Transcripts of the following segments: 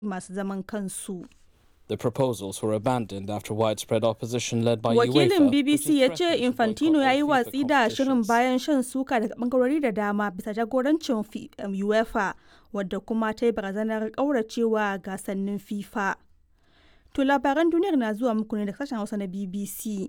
masu zaman kansu. The proposals were abandoned after widespread opposition led by Wakilin UEFA. BBC ya ce Infantino ya yi watsi da shirin bayan shan suka daga bangarori da dama bisa jagorancin Fi- um, UEFA wadda kuma ta yi barazanar ƙauracewa gasannin FIFA. To labaran duniyar na zuwa muku ne da sashen Hausa na BBC.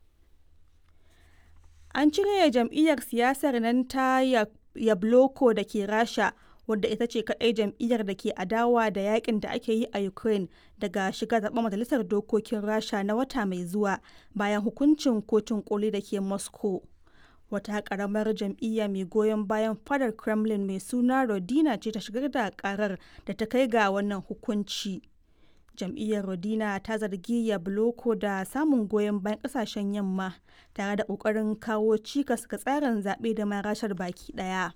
An cire jam'iyyar siyasar nan ta Ya- Yabloko da ke Rasha wadda ita ce kaɗai jam'iyyar da ke adawa da yakin da ake yi a Ukraine daga shiga zaɓen majalisar dokokin Rasha na wata mai zuwa bayan hukuncin kotun koli da ke Moscow. Wata ƙaramar jam'iyya mai goyon bayan fadar Kremlin mai suna Rodina ce ta shigar da ƙarar da ta kai ga wannan hukunci. jam'iyyar rodina ta zargi yabloko da samun goyon bayan kasashen yamma tare da kokarin kawo cikas ga tsarin zaɓe da ma rashar baki ɗaya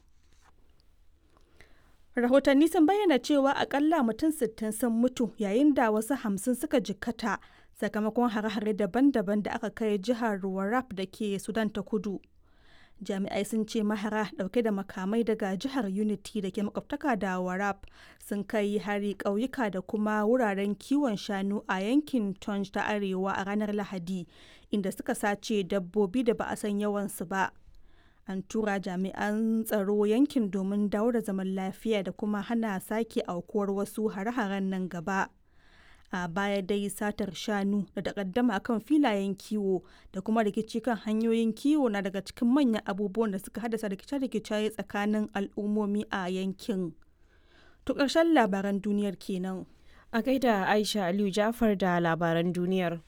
rahotanni sun bayyana cewa akalla mutum 60 sun mutu yayin da wasu hamsin suka jikkata sakamakon hare-hare daban-daban da aka kai jihar warrap da ke sudan ta kudu jami'ai sun ce mahara dauke da makamai daga jihar unity da ke makwabtaka da warab sun kai hari ƙauyuka da kuma wuraren kiwon shanu a yankin tonj ta arewa a ranar lahadi inda suka sace dabbobi da ba a san yawansu ba an tura jami'an tsaro yankin domin dawo da zaman lafiya da kuma hana sake aukuwar wasu hare-haren nan gaba a baya dai satar shanu da takaddama kan filayen kiwo da kuma rikici kan hanyoyin kiwo na daga cikin manyan abubuwan da suka haddasa rikice-rikice tsakanin al'ummomi a yankin. To ƙarshen labaran duniyar kenan. A gaida Aisha Aliyu Jafar da labaran duniyar.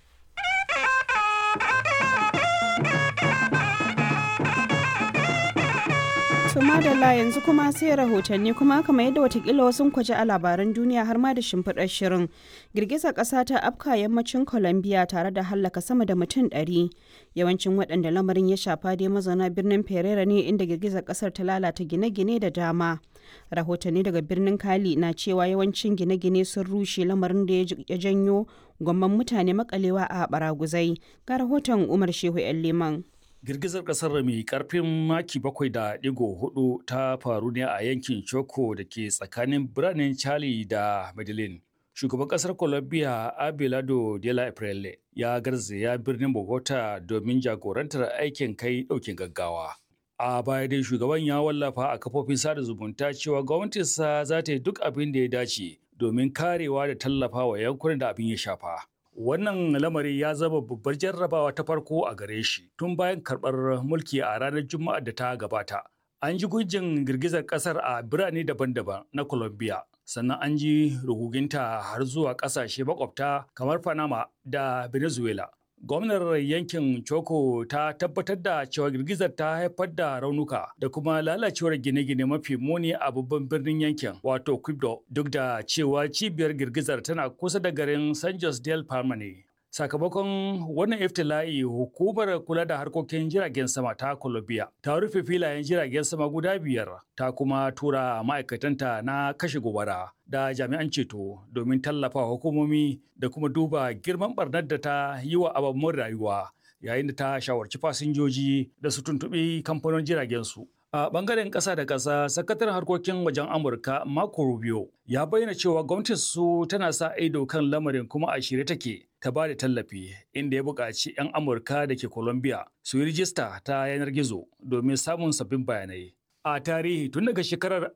To madalla yanzu kuma sai rahotanni kuma kamar yadda watakila wasu kwaje a labaran duniya har ma da shimfiɗar shirin. Girgizar ƙasa ta afka yammacin Colombia tare da hallaka sama da mutum ɗari. Yawancin waɗanda lamarin ya shafa dai mazauna birnin Pereira ne inda girgizar ƙasar ta lalata gine-gine da dama. Rahotanni daga birnin Kali na cewa yawancin gine-gine sun rushe lamarin da ya janyo gwamman mutane makalewa a baraguzai. Ga rahoton Umar Shehu 'yan Liman. Girgizar kasar mai karfin maki bakwai da digo hudu ta faru ne a yankin Choco da ke tsakanin biranen Charlie da Medellin. Shugaban kasar Colombia Abelardo de la Aprele ya garzaya birnin Bogota domin jagorantar aikin kai daukin gaggawa. A baya dai shugaban ya wallafa a kafofin sada zumunta cewa gwamnatinsa za ta yi duk abin da ya dace domin karewa da tallafa wa yankunan da abin ya shafa. Wannan lamari ya zama babbar jarrabawa ta farko a gare shi tun bayan karɓar mulki a ranar Juma'a da ta gabata. An ji gujin girgizar ƙasar a birane daban-daban na Colombia, sannan an ji ruguginta har zuwa ƙasashe makwabta kamar Panama da Venezuela. Gwamnar yankin Choco ta tabbatar da cewa girgizar ta haifar da raunuka da kuma lalacewar gine-gine mafi muni a babban birnin yankin wato Quibdo duk da cewa cibiyar girgizar tana kusa da garin San Jose del Palma ne. Sakamakon wannan iftila'i hukumar kula da harkokin jiragen sama ta Colombia ta rufe filayen jiragen sama guda biyar ta kuma tura ma'aikatanta na kashe gobara da jami'an ceto domin tallafa hukumomi da kuma duba girman barnar da ta yi wa ababen rayuwa yayin da ta shawarci fasinjoji da su tuntuɓi kamfanin jiragen su. A bangaren ƙasa da ƙasa, sakataren harkokin wajen Amurka Marco Rubio ya bayyana cewa gwamnatin su tana sa ido kan lamarin kuma a shirye take ta ba da tallafi inda ya buƙaci 'yan Amurka da ke Colombia su yi rijista ta yanar gizo domin samun sabbin bayanai. A tarihi tun daga shekarar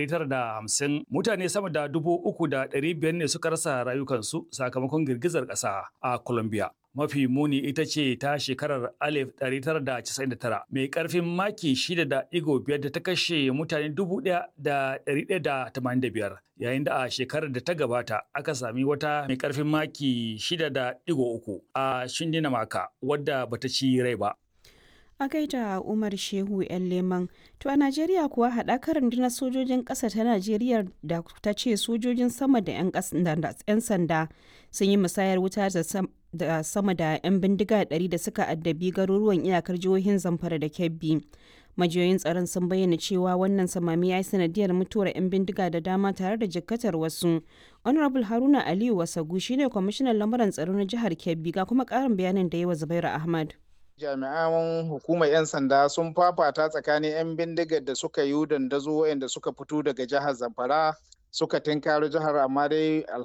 1950 mutane sama da dubu uku da ɗari biyar ne suka rasa rayukansu sakamakon girgizar ƙasa a Colombia. Mafi muni ita ce ta shekarar 1999 mai ƙarfin maki 6.5 da ta kashe mutane 1,185 yayin da a shekarar da ta gabata aka sami wata mai ƙarfin maki 6.3 a Shindinamaka wadda bata ci rai ba. A gaida Umar Shehu 'yan Leman. To a Najeriya kuwa haɗakar rundunar sojojin ƙasa ta Najeriya da ta ce sojojin sama da 'yan sanda sun yi musayar wuta da sama da 'yan bindiga 100 da suka addabi garuruwan iyakar jihohin Zamfara da Kebbi. Majiyoyin tsaron sun bayyana cewa wannan samami ya yi sanadiyar mutuwar 'yan bindiga da dama tare da jikkatar wasu. Honorable Haruna Aliyu Wasagu shine kwamishinan lamuran tsaro na jihar Kebbi ga kuma ƙarin bayanin da yi wa Zubairu Ahmad. jami'an hukumar 'yan sanda sun fafata tsakanin 'yan bindigar da suka yi dandazo waɗanda suka fito daga jihar zamfara suka tinkaro jihar amma dai